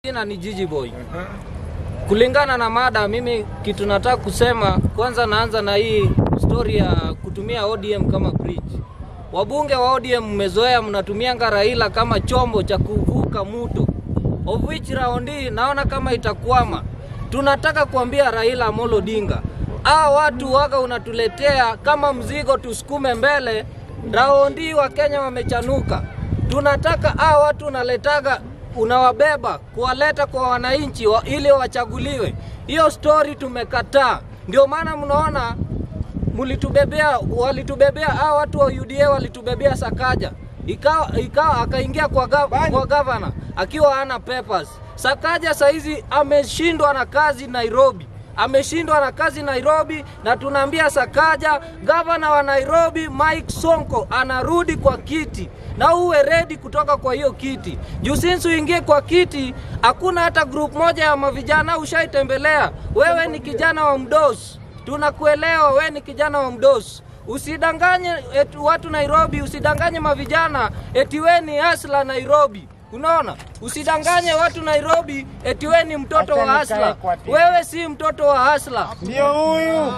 Jina ni Jiji Boy. Kulingana na mada, mimi kitu nataka kusema, kwanza naanza na hii story ya kutumia ODM kama bridge. Wabunge wa ODM mmezoea, mnatumianga Raila kama chombo cha kuvuka mto, of which round hii naona kama itakwama. Tunataka kuambia Raila Amolo Odinga, aa watu waga unatuletea kama mzigo, tusukume mbele. Raundi hii wa Kenya wamechanuka, tunataka aa watu unaletaga unawabeba kuwaleta kwa wananchi wa, ili wachaguliwe. Hiyo story tumekataa. Ndio maana mnaona mlitubebea, walitubebea hao watu wa UDA walitubebea Sakaja, ikawa ikawa akaingia kwa, gav, kwa gavana akiwa hana papers. Sakaja saizi ameshindwa na kazi Nairobi ameshindwa na kazi Nairobi, na tunaambia Sakaja, gavana wa Nairobi Mike Sonko anarudi kwa kiti, na uwe ready kutoka kwa hiyo kiti. Juu since uingie kwa kiti, hakuna hata group moja ya mavijana ushaitembelea. Wewe ni kijana wa mdosi, tunakuelewa. Wewe ni kijana wa mdosi. Usidanganye eti watu Nairobi, usidanganye mavijana eti wewe ni hasla Nairobi. Unaona, usidanganye watu Nairobi eti wewe ni mtoto wa hasla. Wewe si mtoto wa hasla. Ndio huyu.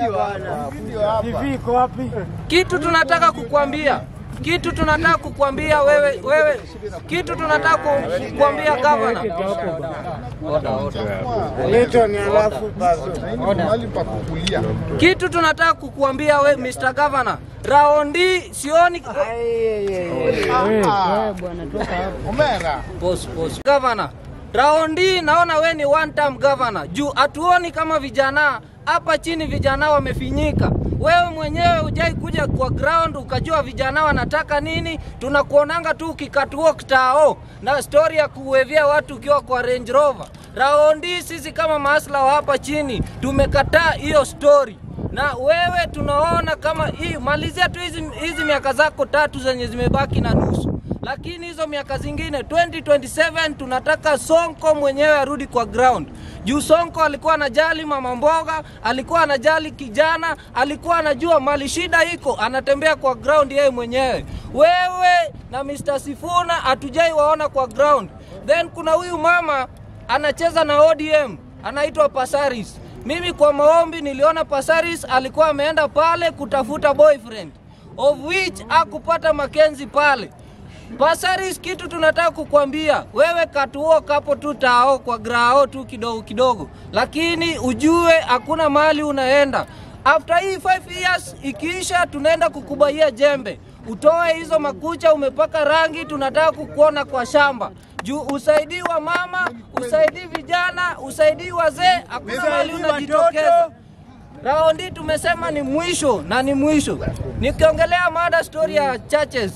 TV iko wapi? Kitu tunataka kukwambia kitu tunataka kukwambia wewe, wewe kitu tunataka ku- kukwambia gavana. Milton alafu basi. mahali pa kukulia. Kitu tunataka kukuambia we Mr. Governor, raundi sioni Omera. Pause, pause. Governor, raundi naona we ni one term governor. Juu hatuoni kama vijana hapa chini vijana wamefinyika. Wewe mwenyewe hujai kuja kwa ground ukajua vijana wanataka nini. Tunakuonanga tu ukikatuo tao na story ya kuwevia watu ukiwa kwa Range Rover. Raundi sisi kama maasla wa hapa chini tumekataa hiyo story na wewe tunaona kama hii malizia tu hizi, hizi miaka zako tatu zenye zimebaki na nusu lakini hizo miaka zingine 2027 tunataka Sonko mwenyewe arudi kwa ground. Juu Sonko alikuwa anajali mama mboga, alikuwa anajali kijana, alikuwa anajua mali shida iko, anatembea kwa ground yeye mwenyewe. Wewe na Mr. Sifuna hatujai waona kwa ground. Then kuna huyu mama anacheza na ODM anaitwa Pasaris. Mimi kwa maombi niliona Pasaris alikuwa ameenda pale kutafuta boyfriend of which akupata Makenzi pale. Pasaris, kitu tunataka kukwambia wewe, katuo kapo tu tao kwa grao tu kidogo kidogo, lakini ujue hakuna mahali unaenda. After hii 5 years ikiisha, tunaenda kukubaia jembe, utoe hizo makucha umepaka rangi, tunataka kukuona kwa shamba juu usaidii wa mama, usaidii vijana, usaidii wazee, hakuna mahali unajitokeza. Raundi tumesema ni mwisho na ni mwisho. Nikiongelea mada story ya churches,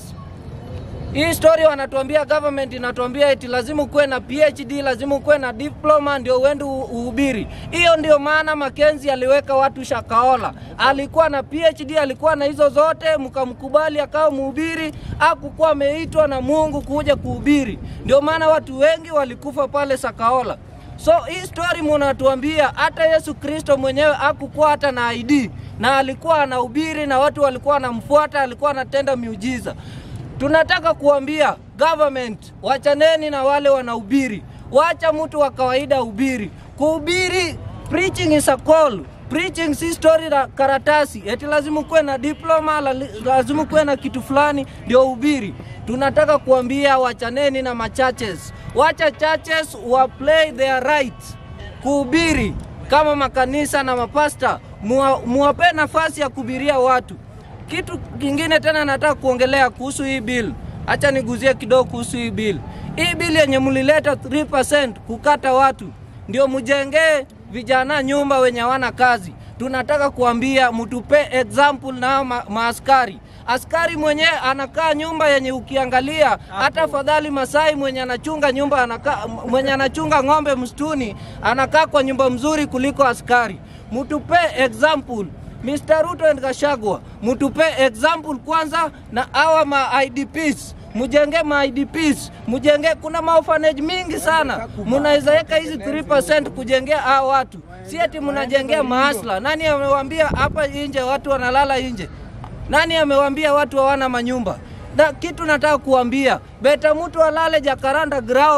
hii story wanatuambia government inatuambia eti lazima ukuwe na PhD, lazima ukuwe na diploma ndio uende u- uhubiri. Hiyo ndio maana Makenzi aliweka watu Shakaola. Alikuwa na PhD, alikuwa na hizo zote, mkamkubali akawa mhubiri, hakukuwa ameitwa na Mungu kuja kuhubiri. Ndio maana watu wengi walikufa pale Sakaola. So hii story munatuambia hata Yesu Kristo mwenyewe hakukuwa hata na ID na alikuwa anahubiri na watu walikuwa wanamfuata, alikuwa anatenda miujiza. Tunataka kuambia government, wachaneni na wale wanahubiri, wacha mtu wa kawaida hubiri. Kuhubiri, preaching is a call. Preaching si story la karatasi, eti lazima kuwe na diploma, la- lazima kuwe na kitu fulani ndio uhubiri. Tunataka kuambia wachaneni na machurches, wacha churches wa play their right kuhubiri kama makanisa na mapasta, muwa- muwape nafasi ya kuhubiria watu. Kitu kingine tena nataka kuongelea kuhusu hii bill, acha niguzie kidogo kuhusu hii bill. Hii bill yenye mlileta 3% kukata watu ndio mjengee vijana nyumba wenye hawana kazi. Tunataka kuambia mtupe example na hao ma maaskari. Askari mwenyewe anakaa nyumba yenye ukiangalia hata afadhali Masai mwenye anachunga nyumba anakaa, mwenye anachunga ng'ombe msituni anakaa kwa nyumba mzuri kuliko askari. Mtupe example Mr. Ruto and Gashagwa, mtupe example kwanza na hawa ma IDPs mujenge ma IDPs, mujenge. Kuna maorphanage mingi sana, munaweza weka hizi 3% kujengea hao watu, si eti mnajengea maasla. Nani amewaambia hapa nje watu wanalala nje? Nani amewaambia watu hawana manyumba? Na kitu nataka kuambia, beta mtu alale Jacaranda ground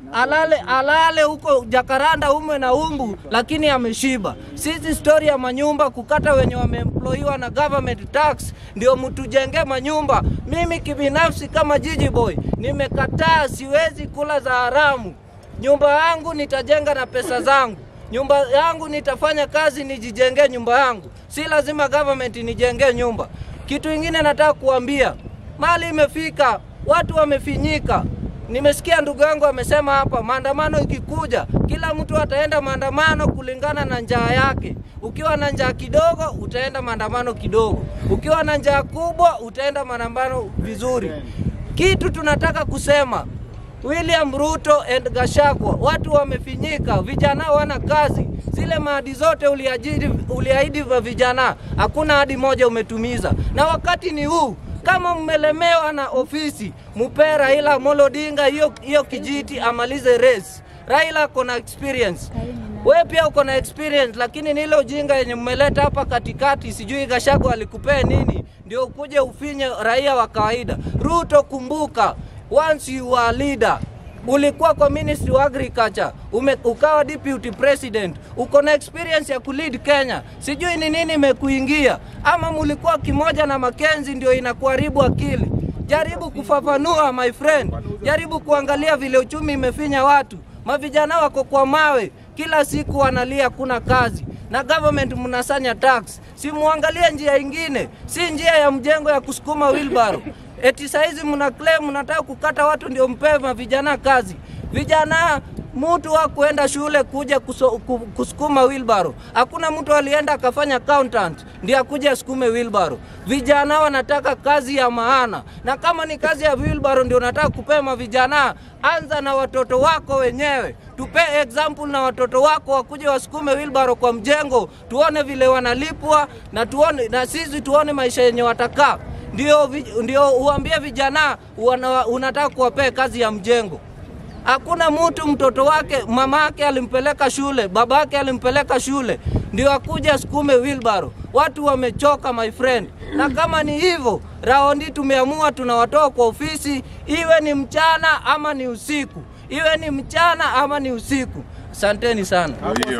alale alale huko Jakaranda umwe na umbu, lakini ameshiba. Sisi stori ya manyumba kukata wenye wameemployiwa na government tax ndio mtujenge manyumba. Mimi kibinafsi kama jiji boy nimekataa, siwezi kula za haramu. Nyumba yangu nitajenga na pesa zangu, nyumba yangu nitafanya kazi nijijengee nyumba yangu, si lazima government nijengee nyumba. Kitu ingine nataka kuambia, mali imefika, watu wamefinyika. Nimesikia ndugu yangu amesema hapa, maandamano ikikuja, kila mtu ataenda maandamano kulingana na njaa yake. Ukiwa na njaa kidogo, utaenda maandamano kidogo. Ukiwa na njaa kubwa, utaenda maandamano vizuri. Kitu tunataka kusema William Ruto and Gashagwa, watu wamefinyika, vijana wana kazi. Zile maadi zote uliajiri, uliahidi vya vijana, hakuna hadi moja umetumiza, na wakati ni huu. Kama mmelemewa na ofisi, mupee Raila Amolo Odinga hiyo hiyo kijiti amalize race. Raila ako na experience, we pia uko na experience, lakini ni ile ujinga yenye mmeleta hapa katikati. Sijui Gashagwa alikupea nini ndio ukuje ufinye raia wa kawaida. Ruto, kumbuka once you are leader ulikuwa kwa ministry wa agriculture ume, ukawa deputy president uko na experience ya kulead Kenya. Sijui ni nini imekuingia, ama mulikuwa kimoja na Makenzi ndio inakuharibu akili. Jaribu kufafanua my friend, jaribu kuangalia vile uchumi imefinya watu. Mavijana wako kwa mawe, kila siku wanalia kuna kazi na government mnasanya tax. Si muangalie njia ingine, si njia ya mjengo ya kusukuma wheelbarrow. Eti saizi mna claim mnataka kukata watu ndio mpewe mavijana kazi. Vijana mtu wa kuenda shule kuja kuso, ku- kusukuma wheelbarrow. Hakuna mtu alienda akafanya accountant ndio akuje asukume wheelbarrow. Vijana wanataka kazi ya maana, na kama ni kazi ya wheelbarrow ndio unataka kupema vijana, anza na watoto wako wenyewe. Tupe example na watoto wako wakuje wasukume wheelbarrow kwa mjengo, tuone vile wanalipwa na tuone, na sisi tuone maisha yenye watakaa ndio, vi- ndio uambie vijana wana, unataka kuwapea kazi ya mjengo. Hakuna mtu mtoto wake mama yake alimpeleka shule, baba yake alimpeleka shule, ndio akuja sukume wheelbarrow. Watu wamechoka my friend, na kama ni hivyo, raundi tumeamua tunawatoa kwa ofisi, iwe ni mchana ama ni usiku, iwe ni mchana ama ni usiku. Asanteni sana.